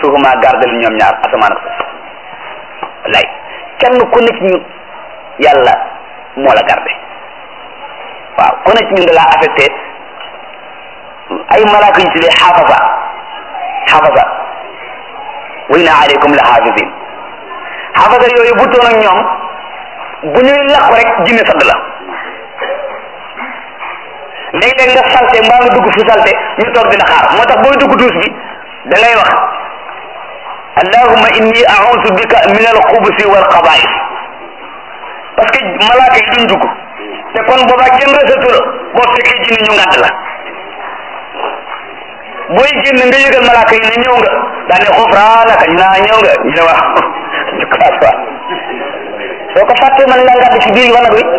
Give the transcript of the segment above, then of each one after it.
yaxrusuhuma gardel ñoom ñaar asamaan ak suuf wallaay kenn ku nekk ñu yàlla moo la garde waaw ku nekk ñun da laa affecté ay malaaka yu tuddee xaafasa xaafasa wa inna aleykum la xaafisin xaafasa yooyu bu toon ak ñoom bu ñuy lakk rek jinne sadd la léeg-léeg nga salte mbaa nga dugg fu salte ñu toog di la xaar moo tax booy dugg duus bi da ngay wax allahumma inni a'udhu bika min al xubusi wal xabaa'is parce que malaaka yi duñ dugg te kon boobaa kenn resatu la boo fekkee jinne ñu ngàdd la booy génn nga yëgal malaaka yi ne ñëw nga daane xufraanaka ñu naa ñëw nga ñu ne waaw ñu commencé waat soo ko fàttee man la ngàdd ci biir wanag wi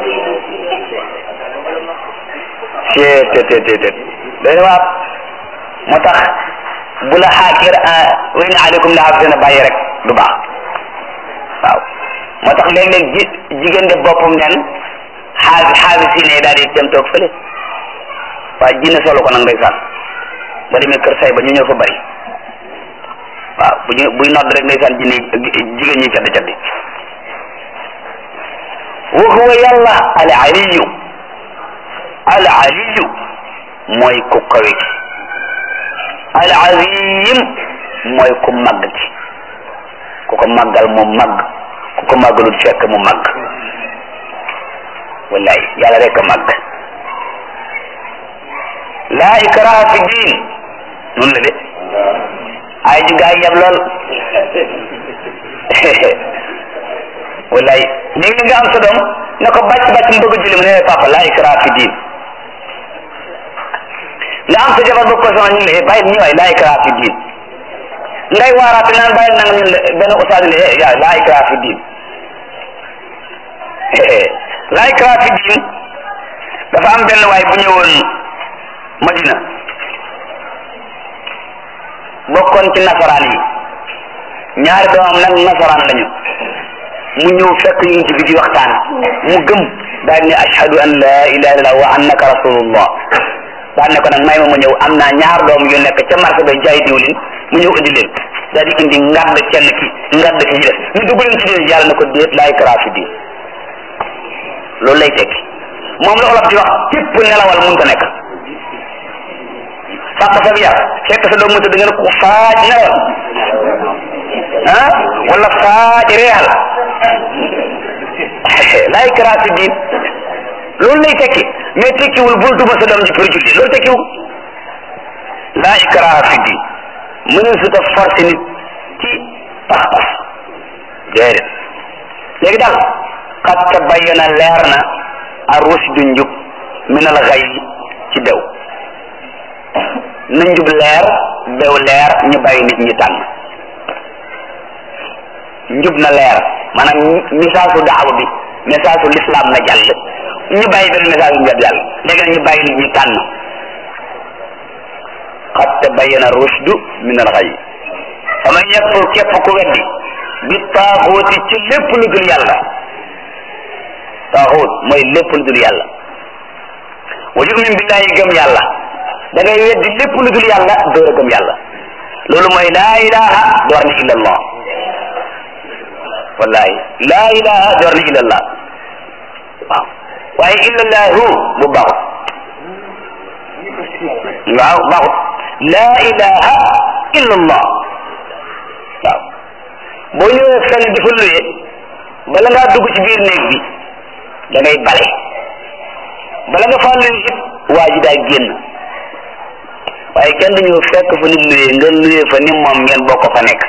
cee te te te te doy na waat moo tax bu la xaakir wa inna aleykum la xaafisina bàyyi rek du baax waaw moo tax léeg-léeg ji jigéen def boppam nen xaafi xaafi si ne daal di dem toog fële waaye jinne solo ko nag ndeysaan ba demee kër say ba ñu ñëw fa bari waaw bu ñu buy nodd rek ndeysaan jinne jigéen ñi caddi caddi wa huwa yàlla al aliyu al aliyu mooy ku kawe ki al azim mooy ku màgg ki ku ko màggal mu màgg ku ko màggalul fekk mu màgg wallaay yàlla rek a màgg laa ikraha fi diin noonu la de ay ji gaa yab lool wallaay léegi nga am sa doom ne ko bàcc bàcc mu bëgg a julli mu ne papa laa ikraha fi diin nga am sa jabar bëgg ko sama ñun la bàyyi ñu waay laa ikraha fi diin ngay waaraate naan bàyyi nanga ñun la benn ustaas ne yaa laa ikraha fi diin laa ikraha fi diin dafa am benn waay bu ñëwoon Madina bokkoon ci nasaraan yi ñaari doomam nag nasaraan lañu mu ñëw fekk yonent bi di waxtaan mu gëm daal ne ashhadu an la ilaha illallah wa annaka rasulullah daal ne ko nag may ma ma ñëw am naa ñaar doom yu nekk ca marché bay jaay diwlin mu ñëw indi leen daal di indi ngadd kenn ki ngadd ki ci des ñu dugg leen ci diine yàlla na ko déet laay kara fi diin loolu lay tekki moom la olof di wax képp nelawal mun ta nekk fàq sa biir fekk sa doom mu tëdd nga ne ko faaj nelawal ah wala faaj reexal laay kara fi diin loolu lay tekki mais tekkiwul bul duma sa doom ji pour julli loolu tekkiwul laa ikraha fi diin mënul su ta forcé nit ci pas-pas déedéet léegi daal qad tabayyana leer na ar-rushdu njub min al-ghayy ci dew na njub leer dew leer ñu bàyyi nit ñi tànn njub na leer maanaam message su daaw bi message su l'islam na jàll ñu bàyyi benn message bu jàll léegi nag ñu bàyyi nit ñi tànn qad tabayyana rushdu min al-ghayy fa man yakfur képp ku weddi bi taaxooti ci lépp lu dul yàlla taaxoot mooy lépp lu dul yàlla wa yu'min billahi gëm yàlla da ngay weddi lépp lu dul yàlla door a gëm yàlla loolu mooy laa ilaha door na illa allah wallahi laa ilaha door na illa allah waaw waaye illa allahu bu baaxut waaw baaxut laa ilaha illa allah waaw boo ñëwee fenn di fa luye bala ngaa dugg ci biir néeg bi da ngay bale bala nga faa luye it waa ji daa génn waaye kenn dañu fekk fa nit luye nga luye fa ni moom ngeen bokk fa nekk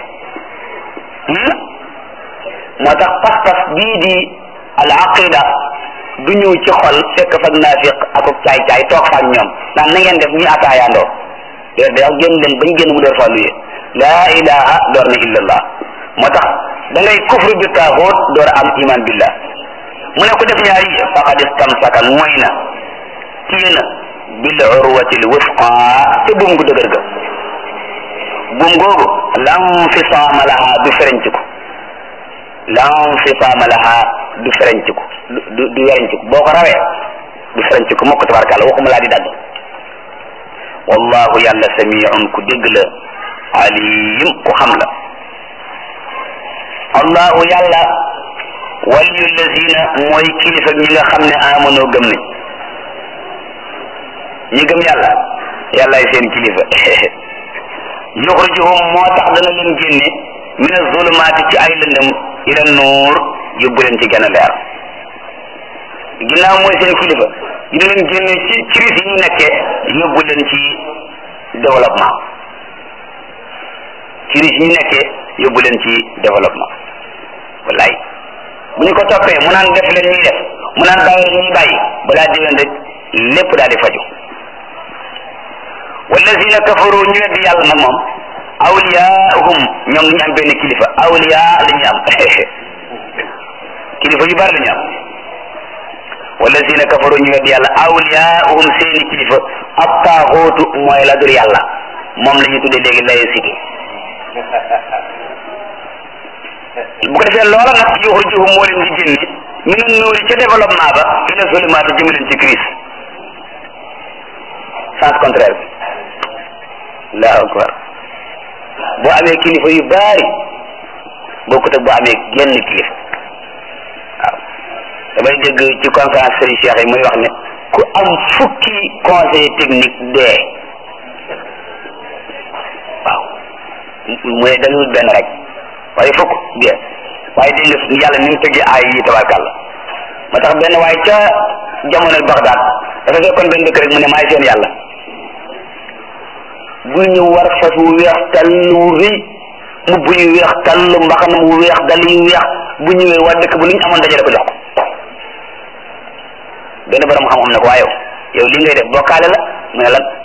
moo tax pas-pas bii di al aqida du ñëw ci xol fekk fa naafiq ak caay caay toog fa ak ñoom naan na ngeen def ñuy ataayaandoo déer da wax génn leen bañ génn mu door faa luye laa ilaha door na illallah moo tax da ngay kufru bi taaxoot door a am iman billah mu ne ko def ñaari faqad istamsaka mooy na téye na bil urwatil wusqa te buum gu dëgër ga buum googu lam fisaama laha du ferenciku lam fisaama laha du ferenciku du du werenciku boo ko rawee du ferenciku mokk tabarkàlla waxuma laa di dagg wallahu yàlla samiun ku dégg la alim ku xam la allahu yàlla waliyu lazina mooy kilifa ñi nga xam ne amanoo gëm nañ ñi gëm yàlla yàllaay seen kilifa yuxrijuhum moo tax dana leen génne min azulumaati ci ay lëndëm ila nuur yóbbu leen ci gën a leer ginnaaw mooy seen kilifa dina leen génne ci crise yi ñu nekkee yóbbu leen ci développement crise yi ñu nekkee yóbbu leen ci développement wallaay bu ñu ko toppee mu naan def leen ñuy def mu naan bàyyi leen ñuy bàyyi balaa déwén rek lépp daal di faju wallazina kafaru ñu weddi yàlla nag moom awliyaahum ñoom ñu am benn kilifa awliya la ñu am kilifa yu bari la ñu am wallazina kafaru ñu weddi yàlla awliyaahum seeni kilifa ab taaxootu mooy la dur yàlla moom la ñuy tuddee léegi laïcité bu ko defee loola nag yuxrijuhum moo leen di génne min an nuuri ca développement ba ila zulumaat jëme leen ci crise sens contraire bi allahu akbar boo amee kilifa yu baari bokkut ak boo amee genn kilifa waaw damay dégg ci conférence Serigne Cheikh yi muy wax ne ku am fukki conseil technique dee waaw mu ne dalul benn rek waaye fukk bien waaye dégg nga yàlla ni mu tëggee ay yi tabarkàlla ma tax benn waaye ca jamono Bagdad dafa fekkoon benn dëkk rek mu ne maay seen yàlla bu ñu war fas wu weex tàll wu rëy mu bu yu weex tàll mbaxana mu weex dal yu weex bu ñëwee waa dëkk bu lu ñu amoon dajale ko jox ko benn borom xam-xam ne ko waa yow yow li ngay def bokkaale la mu ne lan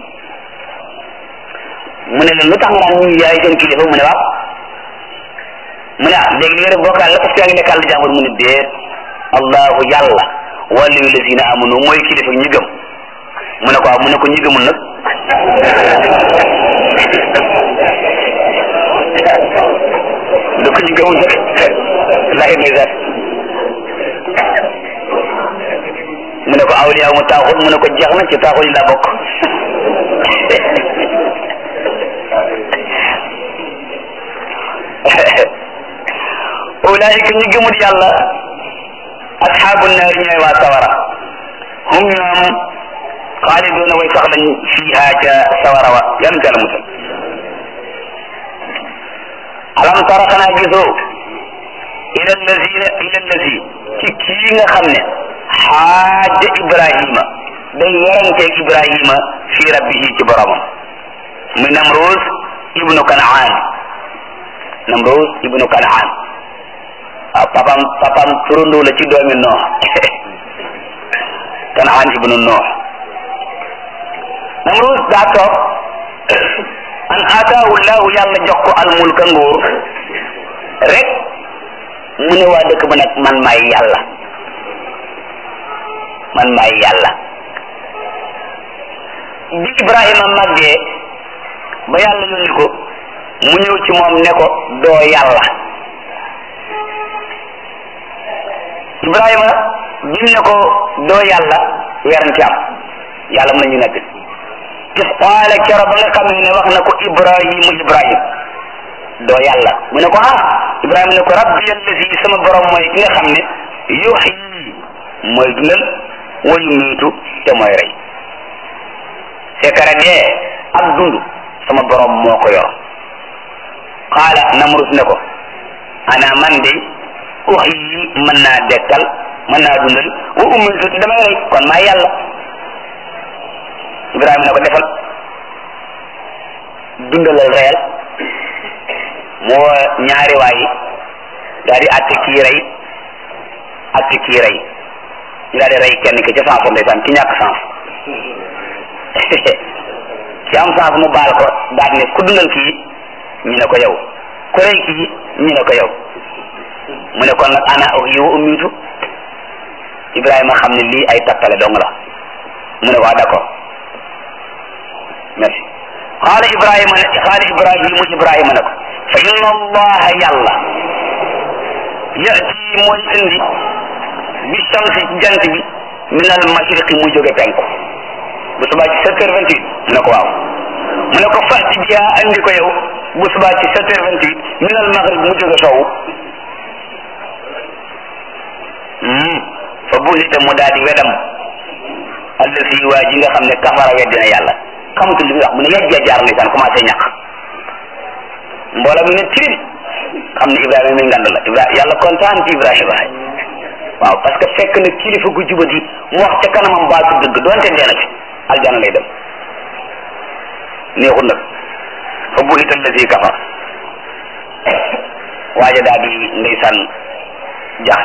mu ne leen lu tax nga naan ñu yaay seen kilifa mu ne waaw mu ne ah léegi li nga def bokkaale la parce que yaa ngi nekkal di jàmbur mu ne déet allahu yàlla waliyu lazina amanu mooy kilifa ñi gëm mu ne ko waaw mu ne ko ñi gëmul nag du ko ñu gëmul nag laay ndeysaan mu ne ko awliya mu taaxul mu ne ko jeex na ci taaxul yi laa bokk ulaayika ñi gëmul yàlla asxaabu naar ñooy waa sawara hum ñoom xaaliduuna way sax lañ fiiha ca sawara wa yan ca la musal alam tara xanaa gisoo ila allazina ila allazi ci kii nga xam ne xaaja ibrahima day weranteeg ibrahima fi rabbihi ci boromam muy namrus ibnu kanaan namrus ibnu kanaan waaw papam papam turandoo la ci doomi noox kanaan ibnu noox namrus daa toog an ataahu llahu yàlla jox ko al mulka nguur rek mu ne waa dëkk ba nag man maay yàlla man maay yàlla bi ibrahima màggee ba yàlla yónni ko mu ñëw ci moom ne ko doo yàlla ibrahima bim ne ko doo yàlla werante am yàlla mën nañu nekk is qaala kero ba nga xamee ne wax na ko ibrahimu ibrahim doo yàlla mu ne ko ah ibrahima ne ko rabbi allazi sama borom mooy ki nga xam ne yuxyi mooy dundal wa yumiitu te mooy rey sekara dee ak dund sama borom moo ko yor qaala namrus ne ko ana man de uxyi mën naa dekkal mën naa dundal wa umiitu te damay rey kon maa yàlla ibrahima ne ko defal dundalal reyal moo ñaari waay daal di àtte kii rey àtte kii rey ñu daal di rey kenn ki ca sens ndeysaan ki ñàkk sens ci am sens mu baal ko daal ne ku dundal kii ñu ne ko yow ku rey kii ñu ne ko yow mu ne kon nag ana uhyi wa umiitu Ibrahima xam ne lii ay tappale dong la mu ne ko d'accord merci qaala Ibrahima ne qaala Ibrahimu Ibrahima ne ko fa inna allaha yàlla yati mooy indi bi shamsi jant bi min al mashriqi mu jóge penku bu subaa ci sept heures vingt huit mu ne ko waaw mu ne ko fati biha andi ko yow bu subaa ci sept heures vingt huit minal maghrib mu jóge sowu fa buhita mu daal di wedam allasi waa ji nga xam ne kafara weddina yàlla xamatul li muy wax mu ne yajja jaar lisaan commencé ñàq mbooloo mi ne tirim xam ne Ibrahima mi ngand la Ibrahima yàlla kontaan ci Ibrahima waaw parce que fekk na kilifa gu jubati mu wax ca kanamam baatu dëgg doonte dee na fi aljana lay dem neexul nag fa buhita allasi kafar waaja daal di ndeysaan jax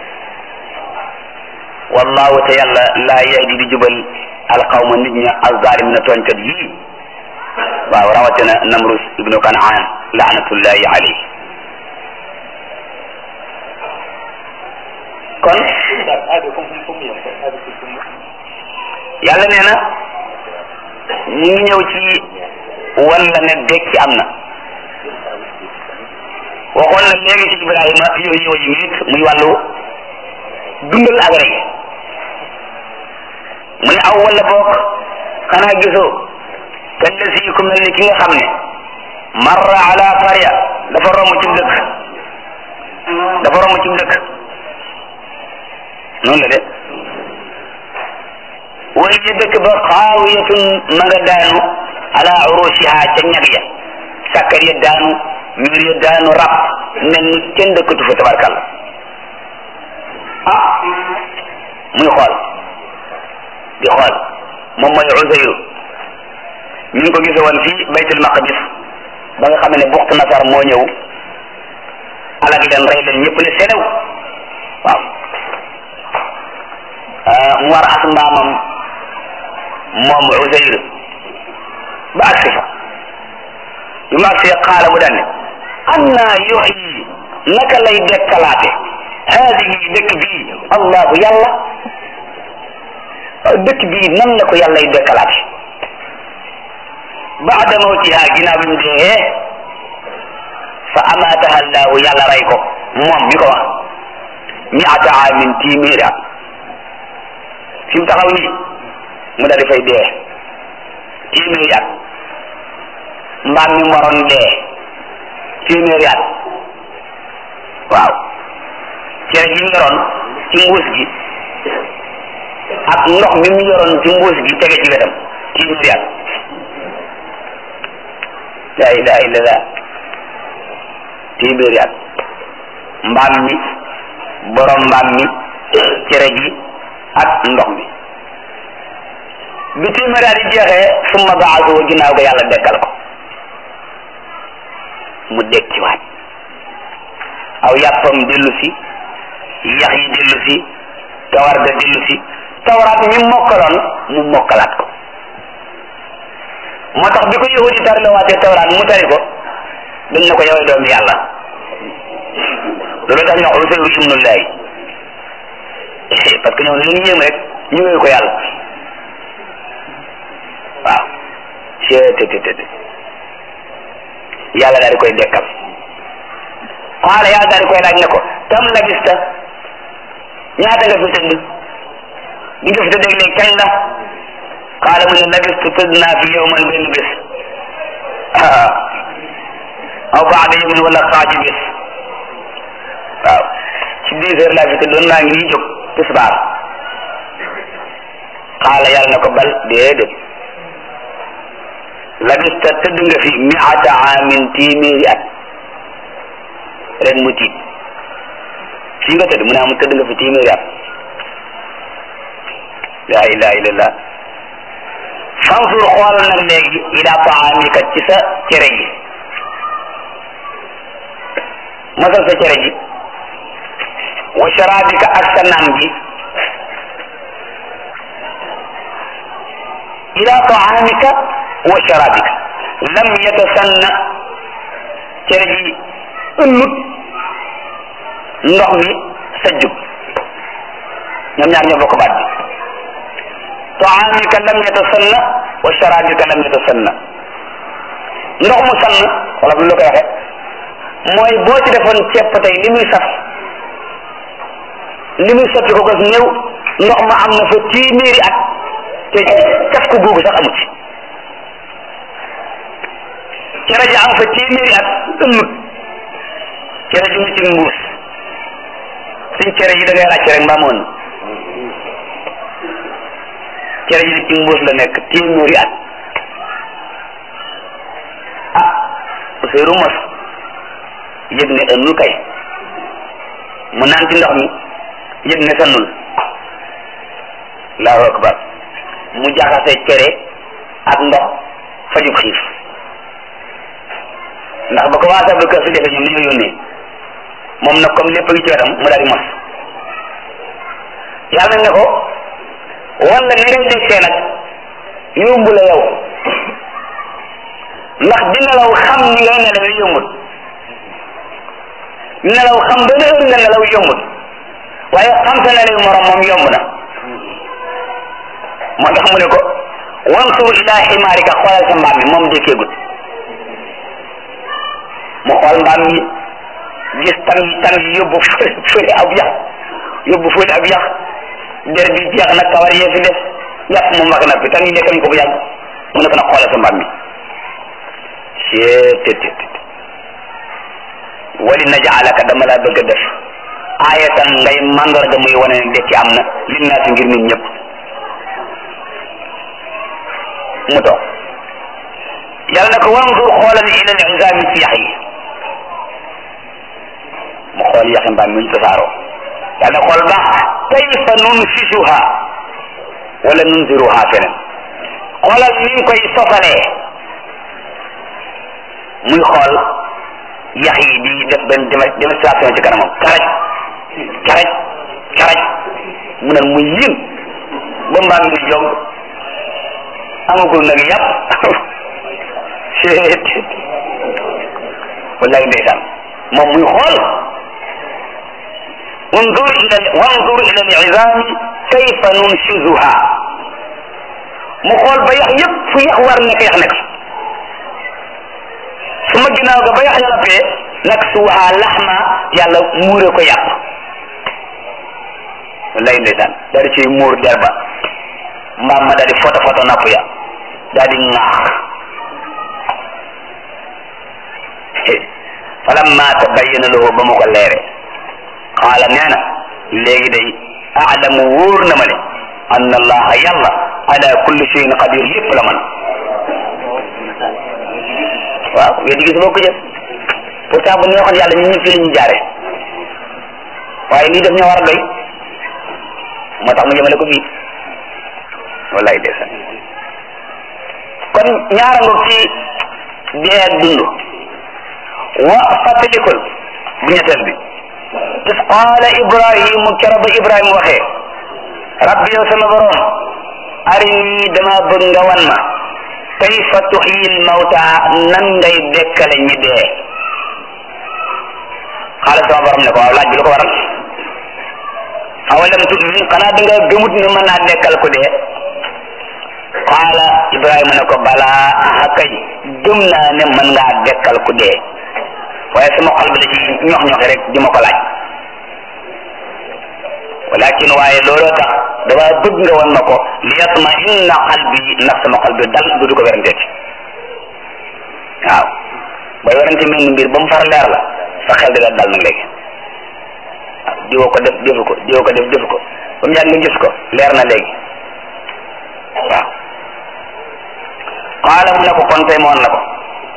wallahu te yàlla laa yahdi di jubal alqawma nit ña alzalimina tooñkat yii waaw rawatina namrus ibnu kanaan laanatullahi alayhi kon yàlla nee na ñu ngi ñëw ci walla ne dekki am na waxoon na léegi ci ibrahima yooyu ñëw yi nit muy wàllu dundal ak rey mu ne aw wala boog xanaa gisoo kallasi ku mel ni ki nga xam ne marra ala qarya dafa romb ci dëkk dafa romb ci dëkk noonu la de wa hiya dëkk ba xaawiyatun ma nga daanu ala urushiha ca ñag ya sàkkar ya daanu miir ya daanu rab mel ni kenn dëkkatu fa tabarkalla ah muy xool di xool moom mooy Uzayru ñu ngi ko gise woon fii baytul maqdis ba nga xam ne buxt nasar moo ñëw alag leen rey leen ñëpp ne selew waaw mu war as mbaamam moom Uzayru ba agsi fa bi mu agsi xaala mu daan ne anna yuxyi naka lay dekkalaate haadihi dëkk bii allahu yàlla dëkk bii nan la ko yàlla y dekkalaate baada mawtiha ginnaaw bi mu dee fa amaataha allahu yàlla rey ko moom mi ko wax miata amin téeméeri at fi mu taxaw nii mu daal di fay dee téeméeri at mbaam mi moroon dee téeméeri at waaw cere ji mu yoroon ci mbuus gi ak ndox mi mu yoroon ci mbuus gi tege ci wetam téeméeri at la ilaha illallah téeméeri at mbaam mi borom mbaam mi cere ji ak ndox mi bi téeméeri at yi jeexee summa baasu ginnaaw ga yàlla dekkal ko mu dekkiwaat aw yàppam dellu si yax yi dellu si kawar ga dellu si tawraat mi mokkaloon mu mokkalaat ko moo tax bi ko yahudi tari la waatee tawraat mu tari ko dañ ne ko yowee doomi yàlla loolu tax ñu wax Usayru ibnullahi parce que ñoom lu ñu yéem rek ñu wéy ko yàlla waaw cettt yàlla daal di koy dekkal xaala yàlla daal di koy laaj ne ko tam labista ñaata nga fi tëdd bi nga fi tëdd léegi kañ la xaala mu ne labistu tëdd naa fi yow man benn bés aw baada yawmin wala xaaju bés waaw ci dix heures laa fi tëddoon naa ngi jóg tisbaar xaala yàlla na ko bal déedéet labista tëdd nga fi miata amin téeméeri at ren mu tiit fii nga tëdd mu ne am tëdd nga fi téeméeri at la ilaha illallah fansur xoolal nag léegi ila taamika ci sa cere ji masal sa cere ji wa sharabika ak sa naan gi ila taamika wa sharabika lam yatasanna cere ji ëllut ndox mi sajjub ñoom ñaar ñoo bokk baat bi taamika lam yatasanna wa sharabika lam yatasanna ndox mu sann wala bu la koy waxee mooy boo ci defoon ceeb tey li muy saf li muy sotti ko gas néew ndox ma am na fa téeméeri at te caf ko googu sax amu ci cere ji am fa téeméeri at ëmmut cere ji mu ci mbuus suñ cere ji da ngay laaj rek mbaa moon cere ji ci mbuus la nekk téeméeri at ah Ousseynou mos yëg ne ënnul kay mu naan ci ndox mi yëg ne sannul allahu akbar mu jaxase cere ak ndox fajub xiif ndax ba commencé abdou kër si defee ñoom ni ñu yónnee moom nag comme lépp a ngi ci wetam mu daal di mos yàlla ne ko wala ni ngay dekkee nag yomb la yow ndax di nelaw xam ni ngay nelawee yombut nelaw xam ba ne heure nga nelaw yombut waaye xam sa nelaw morom moom yomb na moo tax mu ne ko wansur ila ximaarika xoolal sa mbaam mi moom dekkeegut mu xool mbaam mi gis tam yi tam yi yóbbu fële fële ab yax yóbbu fële ab yax der bi jeex na kawar yee fi def yàpp mu mag na fi tam yi lekk nañ ko bu yàgg mu ne ko nag xoolal sa mbaam mi seetet wali najaalaka dama laa bëgg a def aayatan ngay mandarga muy wane ne dekki am na linnaasi ngir nit ñëpp mu toog yàlla na ko wanzur xoolal ila al izami ci yax yi mu xool yaxi mbaam mi ñu tasaaroo yàlla xool baax kayfa nunsisuha wala nunziruha feneen xoolal ni ñu koy sosalee muy xool yax yi di def benn démonstration ci kanamam karaj karaj karaj mu ne muy yim ba mbaam mi ni jog amagul nag yàpp seet wallahi ndeysaan moom muy xool wanzur ila wanzur ila al-izami kayfa nunshizuha mu xool ba yax yëpp fu yax war nekk yax nekk su ma ginnaaw ga ba yax ya noppee nag suuha laxma yàlla muure ko yàpp wallahi ndeysaan daal di ciy muur der ba mbaam ma daal di foto foto napp ya daal di ŋaax falamma tabayyana lahu ba mu ko leere qaala nee na léegi day aalamu wóor na ma ne anna allaha yàlla ala kulli shay'in qadir lépp la man waaw wéy gis boo ko jël pourtant bu neexoon yàlla ñun ñëpp fii la ñuy jaare waaye lii daf ñoo war a doy moo tax mu jëmale ko fii wallaay ndeysaan kon ñaara ngoog ci dee ak dund wa fàttalikul bu ñetteel bi is qaala ibrahimu kero ba ibrahima waxee rabbi yow sama borom arini dama bëgg nga wan ma kayfa tuxyil mawta nan ngay dekkale ñi dee xaala sama borom ne ko waaw laaj bi lu ko waral awalam tu'min xanaa da nga gëmut ne mën naa dekkal ko dee qaala ibrahima ne ko balaa aha kay gëm naa ne mën ngaa dekkal ku dee waaye sama xol bi da ci ñox ñoxi rek di ma ko laaj walakin waaye looloo tax dama bëgg nga wan ma ko li yatma inna qalbi ndax sama xol bi dal du du ko weranteeti waaw booy werante mel ni mbir ba mu far leer la sa xel di la dal nag léegi waaw diwoo ko def defu ko diwoo ko def defu ko ba mu yàgg nga gis ko leer na léegi waaw qaala mu ne ko kon tey moon la ko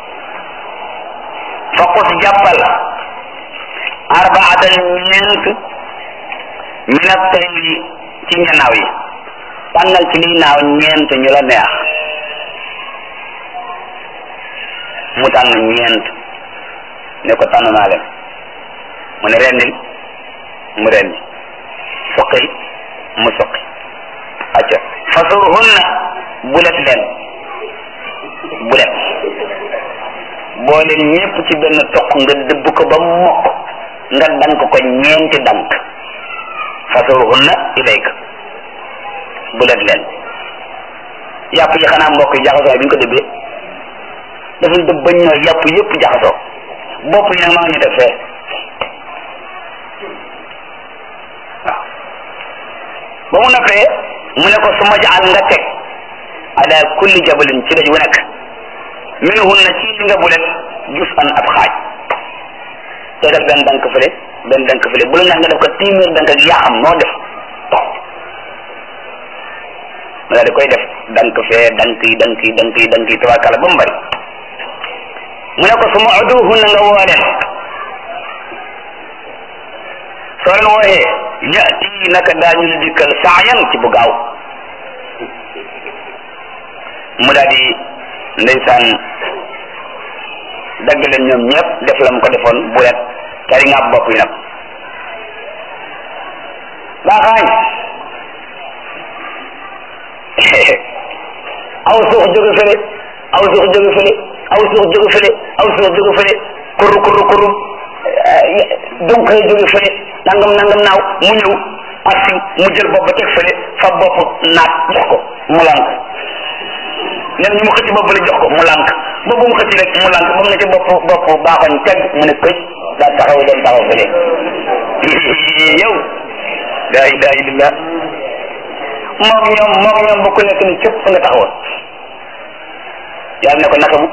faqus jàppal arbaatan ñeent min at-tayri ci ñanaaw yi tànnal ci liy naaw ñeent ñu la neex mu tànn ñeent ne ko tànn naa leen mu ne rendil mu rendi suqil mu suqi acca fasurhunna bulet leen bulet boo leen ñépp ci benn toq nga dëbb ko ba mokk nga dank ko ñeenti dank fasurhunna ilayka bulet leen yàpp yi xanaa mbokk yi jaxasoo bi ñu ko dëbbee dafay dëbb bañ ñooy yàpp yépp jaxasoo bopp yi nag maa ngi def fee waaw ba mu noppee mu ne ko su ma jaal nga teg ala kulli jabalin ci daj wu nekk minhunna ci li nga bulet jus an ab xaaj tegal benn dank fële benn dank fële bu la neex nga def ko téeméer dank ak yaa xam noo def ma daal di koy def dank fee dank yi dank yi dank yi dank yi tabarkala ba mu bari mu ne ko su ma uduhunna nga woo leen soo leen wooyee yati naka daañu la dikkal saayan ci bu gaaw mu daal di ndeysaan dagg leen ñoom ñëpp def la mu ko defoon bu ret tari nga bopp yi nag baaxaañ aw suux jóge fële aw suux jóge fële aw suux jóge fële aw suux jóge fële kurru kurru kurru donc jóge fële nangam nangam naaw mu ñëw asi mu jël bopp ba teg fële fa bopp naat jox ko mu lànk nee ñu mu xëcc bopp la jox ko mu lànk boobu mu xëcc rek mu lànk ba mu ne ci bopp bopp baaxoñ teg mu ne këj daa taxaw dem taxaw fële yow laa ilaha illallah moom ñoom moom ñoom bu ku nekk ni cëpp fa nga taxawoon yàlla ne ko naka mu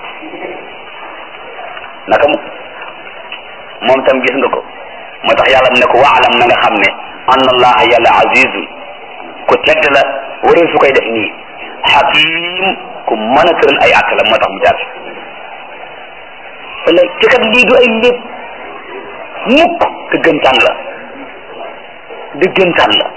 naka mu moom tam gis nga ko moo tax yàlla mu ne ko waalam na nga xam ne anna allaha yàlla azizun ku tedd la waree su koy def nii xakim ku mën a tëral ay àtt la moo tax mu jaar fi wala te kat lii du ay lépp mukk dëggantaan la dëggantaan la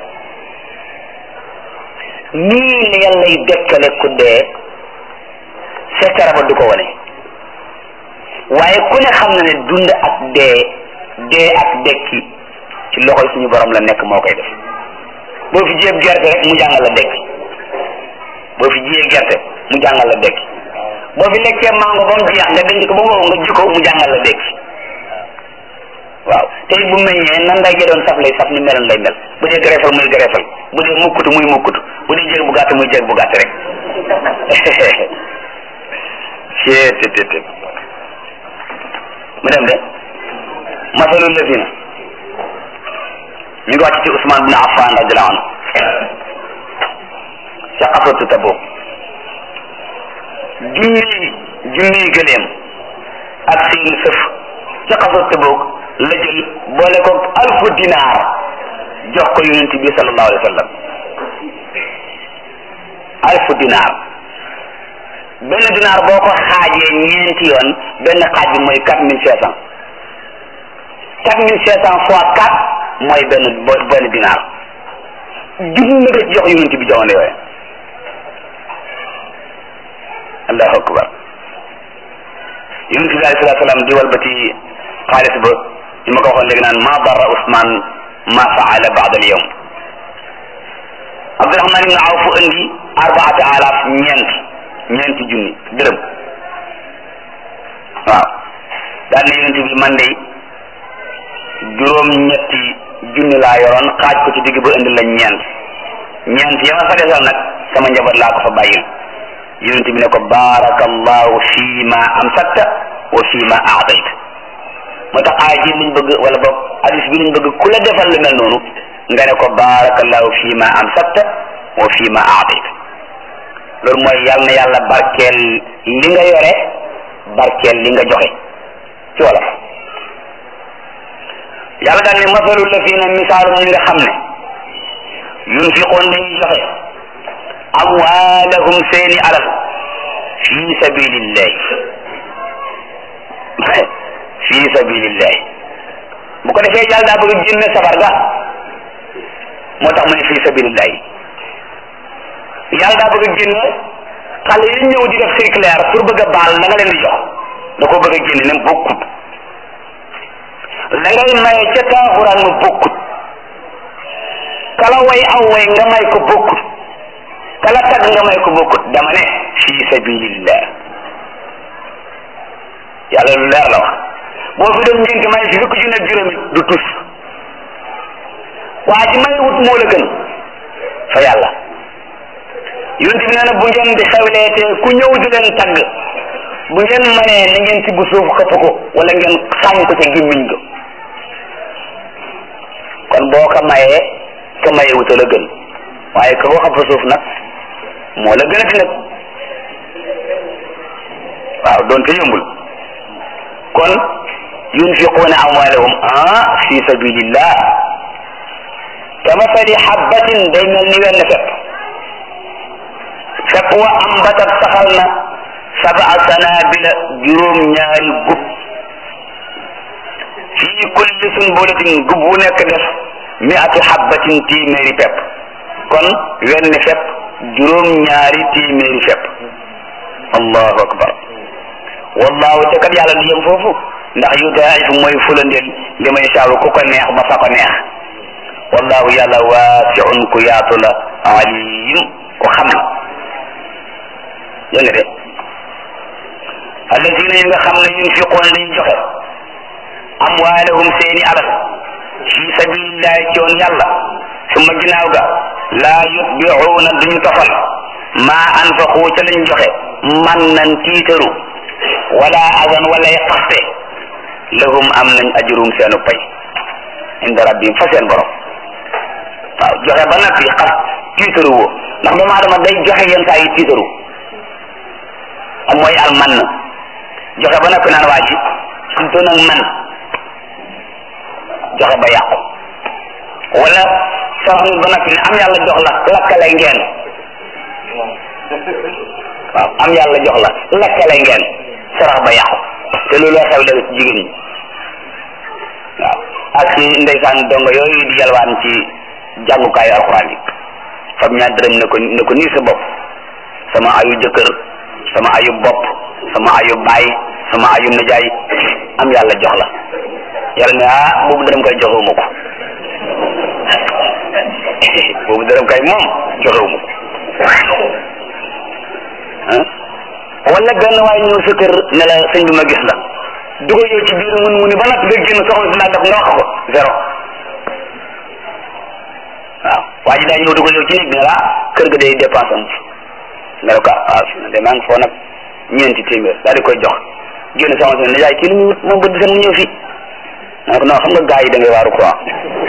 nii la yàllay dekkale ku dee sekkara ba du ko wane waaye ku ne xam na ne dund ak dee dee ak dekki ci loxoy suñu borom la nekk moo koy def boo fi jiyee gerte rek mu jàngal la dekki boo fi jiyee gerte mu jàngal la dekki boo fi lekkee mango ba mu jeex nga denc ko ba mu nga ji ko mu jàngal la dekki waaw te it bu meññee nan nday doon saf lay saf ni meloon lay mel bu dee gërefal muy gërefal bu dee mukkutu muy mukkutu bu dee jéeg bu gàtt muy jéeg bu gàtt rek cettt mu dem de masalul lazina ñu ngi wàcc ci Ousmane bin Affan radiallahu anhu ca xasatu Tabuk junniy junniy gëleem ak seeni sëf ca xasatu Tabuk la jël boole ko alfu dinaar jox ko yonent bi sallallahu alayhi wa sallam alfu dinaar benn dinaar boo ko xaajee ñeenti yoon benn xaaj bi mooy quatre mille cinq cent quatre mille cinq cent fois quatre mooy benn benn dinaar junni nga ci jox yonent bi jamono yooyu allahu akbar yonent bi alayhi salatu salaam di walbati xaalis ba li ma ko waxoon léegi naan ma darra Ousmane ma faala baad al yawm Abdurahman ibn Awf indi arbaata alaaf ñeent ñeenti junni dërëm waaw daal ne yonent bi man de juróom ñetti junni laa yoroon xaaj ko ci digg ba indi la ñeent ñeent ya ma fa desal nag sama njaboot laa ko fa bàyyil yonent bi ne ko baarakallahu fii ma amsakta wa fii ma aadayta moo tax aay ji liñ bëgg wala boog hadis bi liñ bëgg ku la defal lu mel noonu nga ne ko baarakallahu fii ma amsakta wa fii ma aadayta loolu mooy yàlla na yàlla barkeel li nga yore barkeel li nga joxe ci wolof yàlla daal ne masalu la fii na misaalum ñi nga xam ne yunfiqoon dañuy joxe amwaalahum seeni alal fi sabilillahi fi sabilillahi bu ko defee yàlla daa bëgg génne safar ga moo tax mu ne fi sabilillahi yàlla daa bëgg génne xale yi ñëw di def circulaire pour bëgg a baal la nga leen di jox da koo bëgg a génne ne bokkut la ngay maye ca taaxuraan ma bokkut kala way aw way nga may ko bokkut kala tag nga may ko bokkut dama ne fi sabilillah yàlla lu leer la wax boo fi doon ngénte may fi fukki junne ak juróomi du tus waa ji may wut moo la gën fa yàlla yonent bi nee na bu ngeen di xewleete ku ñëw di leen tagg bu ngeen manee na ngeen ci bu suuf xëpp ko wala ngeen xaañ ko ca gémmiñ ko kon boo ko mayee ka maye wuta la gën waaye ka ko xëpp suuf nag moo la gën a ti nag doonte yombul kon yunfiquuna amwaalahum ah fi sabilillah kamasali habbatin day mel ni wenn fepp fepp wa ambatat saxal na sab'a sanabila juróom ñaari gub fii kulli sunbulatin gub bu nekk def mi'atu habbatin téeméeri fepp kon wenn fepp juróom ñaari téeméeri fepp allahu akbar wallahu te kat yàlla du yem foofu ndax yu daa'ifu mooy fulandeel li may saawu ku ko neex ba fa ko neex wallahu yàlla waasiun ku yaatu la alim ku xam la dégg nga de alladina yi nga xam ne yunfiquuna dañuy joxe amwaalahum seeni alal fi sabilillahi ci yoon yàlla suma ginnaaw ga laa yutbiuuna duñu tofal maa anfaqu ca lañ joxe man nan tiitaru wala azan wala xaste lahum am nañ ajrum seenu pay inda rabbihim fa seen borom waaw joxe ba noppi xas tiitaru woo ndax doomu aadama day joxe yenn saa yi tiitaru ak mooy al man joxe ba noppi naan waa ji surtout nag man joxe ba yàqu wala soo xam ba noppi ne am yàlla jox la lakkale ngeen waaw am yàlla jox la lakkale ngeen sarax ba yàqu te loolu xew léegi ci jigéen ñi waaw ak ci ndeysaan dongo yooyu di yalwaan ci jàngukaayu alxuraan yi fam ñaar dërëm ne ko ne ko nii sa bopp sama ayu jëkkër sama ayu bopp sama ayu baay sama ayu najaay am yàlla jox la yàlla ne ah boobu dërëm kay joxewuma ko boobu dërëm kay moom joxewuma ko wala benn waaye ñëw sa kër ne la sëñ bi ma gis la dugal yow ci biir mun mu ni ba nag nga génn soxla si naa def nga wax ko zéro waaw waa ji daa ñëw dugal yow ci néeg bi ne la kër ga day dépense am nga ne ko ah de maa ngi foo nag ñeenti téeméer daal di koy jox génn soxla si ne yaay kii lu muy wut moom bët seen mu ñëw fii ma ne ko non xam nga gars yi da ngay waaru quoi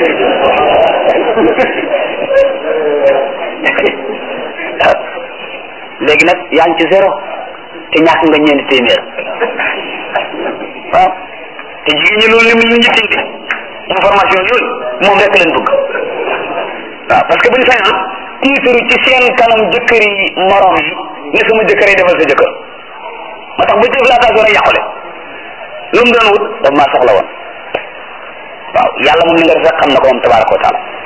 léegi nag yaa ngi ci zéro te ñàkk nga ñeenti téeméer waaw te jigéen ñi loolu lim li njëkkante information yooyu moom rek leen bëgg waaw parce que bu ñu sañoon tiitaru ci seen kanam jëkkër yi morom yi ne sama jëkkër yi defal sa jëkkër moo tax ba jëf laa taa doon a yàqule lu mu doon wut daf maa soxla woon waaw yàlla moom ni nga def rek xam na ko moom tabaraka wa taala